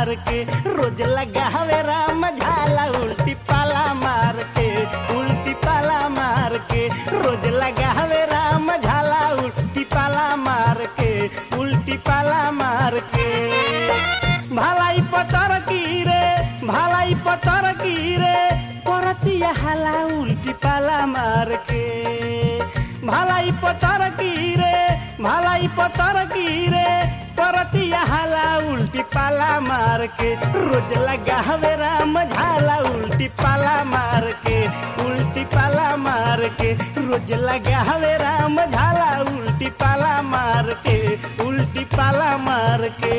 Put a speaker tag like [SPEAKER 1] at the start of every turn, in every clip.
[SPEAKER 1] मार के रोज लगावे राम झाला उल्टी पाला मार के उल्टी पाला मार के रोज लगावे राम झाला उल्टी पाला मार के उल्टी पाला मार के भालाई पतर की रे भालाई पतर की रे परतिया हाला उल्टी पाला मार के भालाई पतर की रे भालाई पतर की रे परतिया हाला उल्टी पाला मार के रोज लगावे राम झाला उल्टी पाला मार के उल्टी पाला मार के रोज लगावे राम झाला उल्टी पाला मार के उल्टी पाला मार के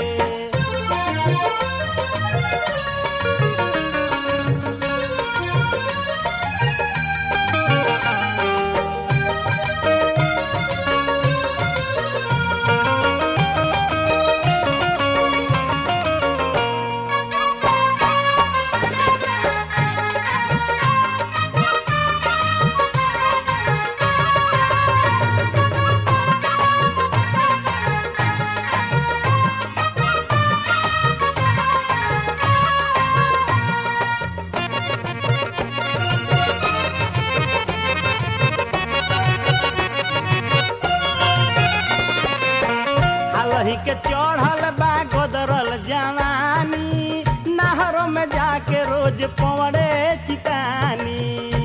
[SPEAKER 1] हालही के चढ़ल बा गोदरल जवानी नहरों में जाके रोज पवड़े चितानी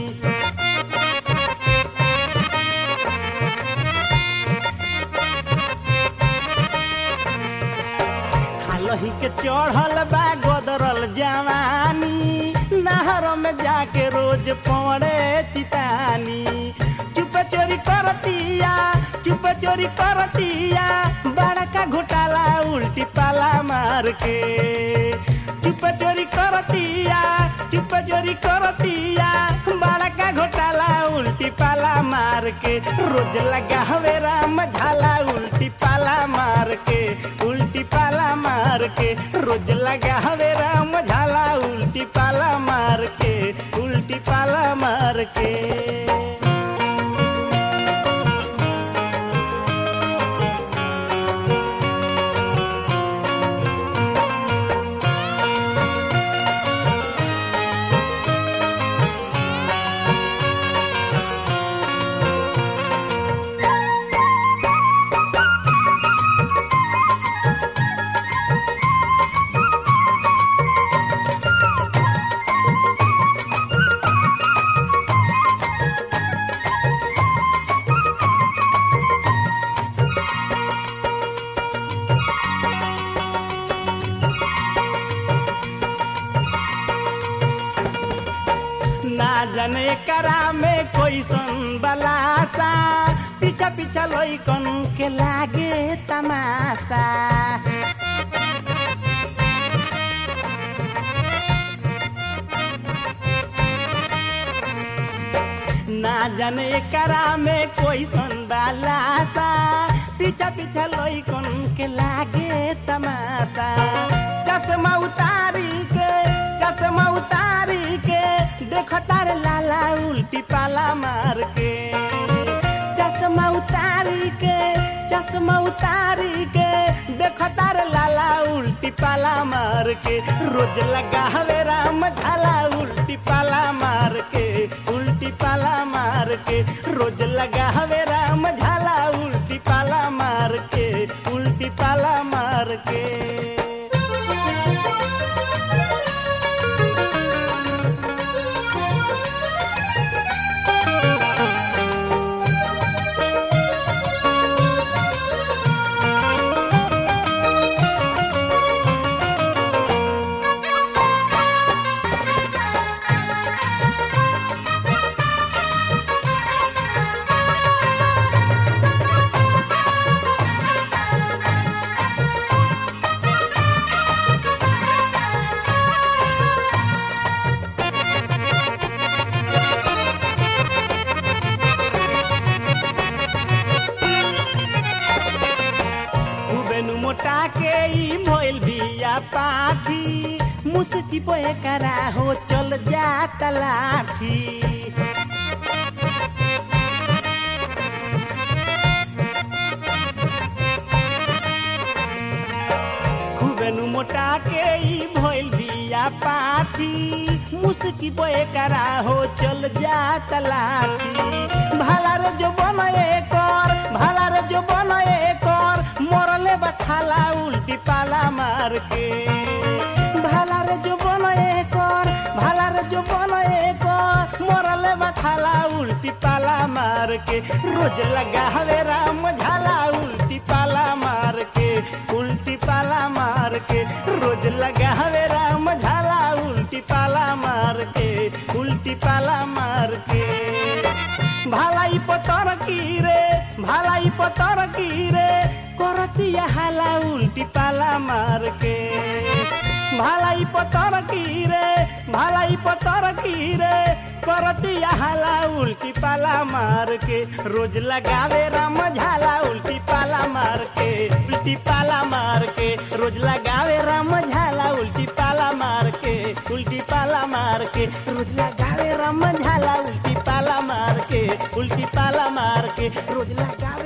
[SPEAKER 1] हालही के चढ़ल बा गोदरल जवानी नहरों में जाके रोज पवड़े चितानी चुप चोरी करतिया चुप चोरी करतिया बड़का घोटाला उल्टी पाला मार के चुप चोरी करतिया चुप चोरी करतिया बड़का घोटाला उल्टी पाला मार के रोज लगा हवे राम झाला उल्टी पाला मार के उल्टी पाला मार के रोज लगा हवे राम झाला उल्टी पाला मार के उल्टी पाला मार के ना जाने करा में कोई सन बलासा पीछा पीछा लइकन के लागे तमाशा ना जाने करा में कोई सन बलासा पीछा पीछा लइकन के लागे तमाशा चश्मा उतारी के चश्मा उतारी के देखो तारे लाला उल्टी पाला मार के चश्मा उतारी के चश्मा उतारी के देखो तारे लाला उल्टी पाला मार के रोज लगा हवे राम झाला उल्टी पाला मार के उल्टी पाला मार के रोज लगा हवे राम झाला उल्टी पाला मार के उल्टी पाला मार के खूबेनु मोटा के ई मोइल बिया पाठी मुस्की पे करा हो चल जा तलाठी खूबेनु मोटा के ई भइल बिया पाथी मुस्की पे करा हो चल जा तलाठी भाला रे जो बनए कर भाला रे जो बनए कर मरले बखाला उल्टी पाला मार के भाला रे जो बनए कर भाला रे जो बनए कर मरले बखाला उल्टी पाला मार के रोज लगा हवे राम झाला उल्टी पाला मार के उल्टी पाला मार के रोज लगा हवे राम झाला उल्टी पाला मार के उल्टी पाला मार के भालाई पतर की रे भालाई पतर की रे करतिया हाला उल्टी पाला मार के भालाई पतर की रे भालाई पतर की रे करतिया हाला उल्टी पाला मार के रोज लगावे राम झाला उल्टी पाला मार के उल्टी पाला मार के रोज लगावे राम झाला उल्टी पाला मार के उल्टी पाला मार के रोज लगावे राम झाला उल्टी पाला मार के उल्टी पाला मार के रोज लगावे